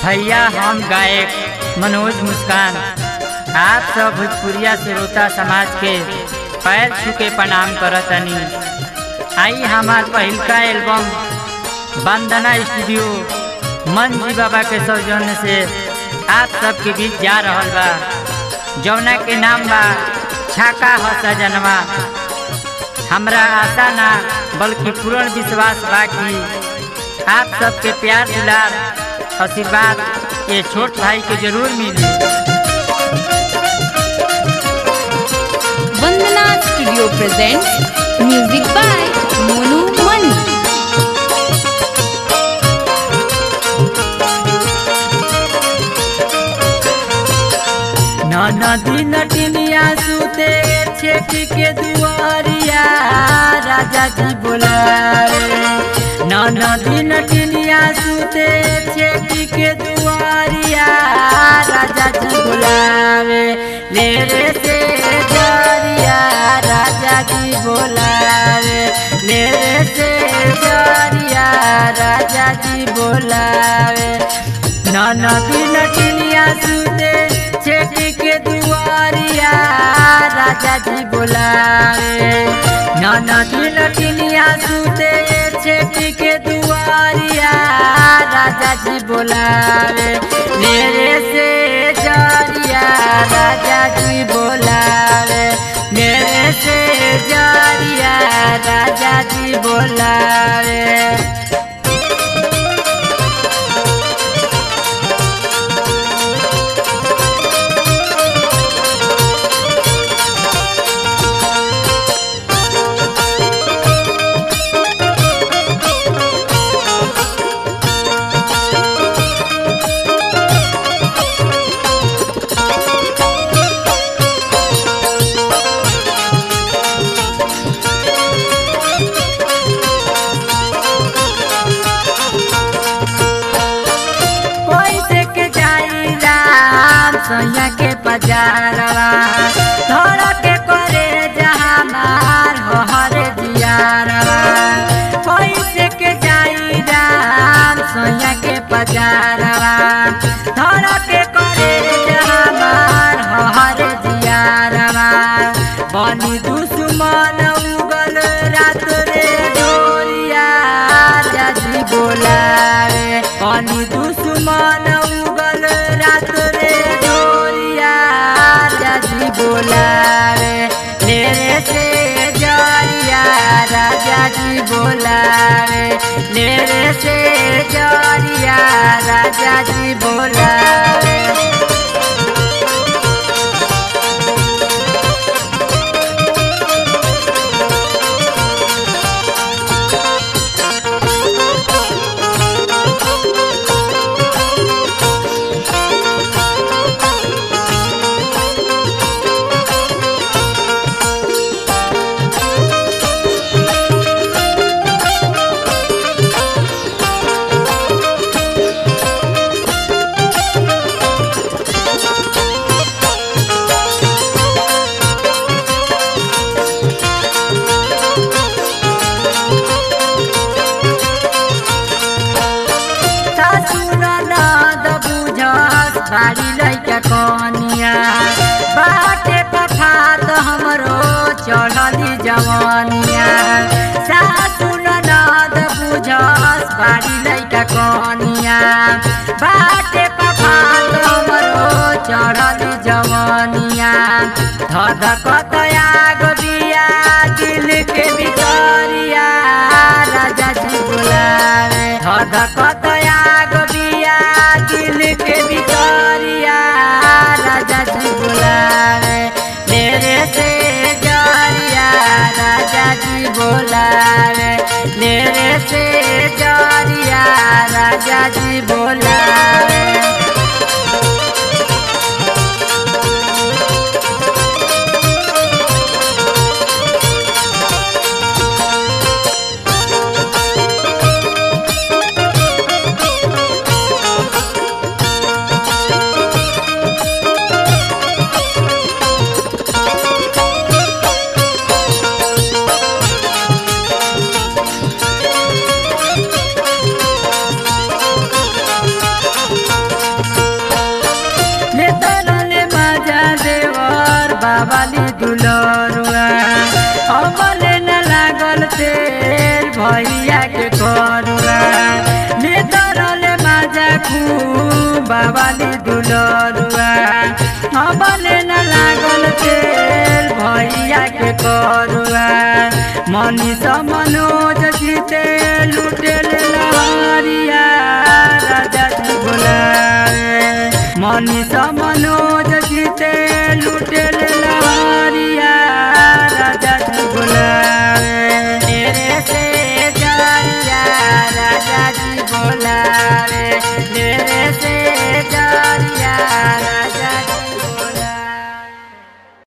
भैया हम गायक मनोज मुस्कान आप सब भोजपुरिया श्रोता समाज के पैर छू के प्रणाम करतनी आई हमार पहिलका एल्बम वंदना स्टूडियो मन जी बाबा के सौजन्य से आप सबके बीच जा रहल बा जौना के नाम बा छाका ह सजनवा हमरा आशा ना बल्कि पूर्ण विश्वास बा कि आप सबके प्यार दुलार आशीर्वाद ये छोट भाई के जरूर मिली Vandana studio presents music by Monu Mani नदी नटिनिया सुते छेक के दुआरिया राजा जी बोलावे नदी नटिनिया सुते छेक के दुआरिया राजा जी बोलावे ले रे से जरिया राजा जी बोलावे ले रे से जरिया राजा जी बोलावे नदी नटिनिया सुते छेक के दुआरिया राजा जी बोलावे नदी नटिनिया सुते छेक के दुआरिया राजा जी बोलावे मेरे से जरिया राजा जी बोलावे मेरे से जरिया राजा जी बोलावे कैसे के जाई राम सैया के बजारवा धर के करे जहाँ मार हर जियारवा कैसे के जाई राम सैया के बजारवा धर के करे जहाँ मार हर जियारवा बनी दुश्मन उगल रात रे डोरिया राजी बोलावे बनी दुश्मन उगल रात रे डोरिया राजी बोलावे मेरे से जरिया राजा जी बोलावे मेरे से जरिया राजा जी बोलावे ननद बुझस बारी लैका कनिया बाटे पठात हमरो चढ़ली जवनिया सासु ननद बुझस बारी लैका कनिया बाटे पठात हमरो चढ़ली जवनिया धधकत आग बिया दिल के भितरिया राजा जी बोलावे धधकत आग बिया दिल के भितरिया राजा जी बोलावे मेरे से जरिया राजा जी बोलावे मेरे से जरिया राजा जी बोलावे बाबाली दुलरुआ अबले न लागल तेल भैया के करुआ मनीष मनोज जीते लुटेल लहरिया राजा जी बोलाए मनीष मनोज जीते लुटेल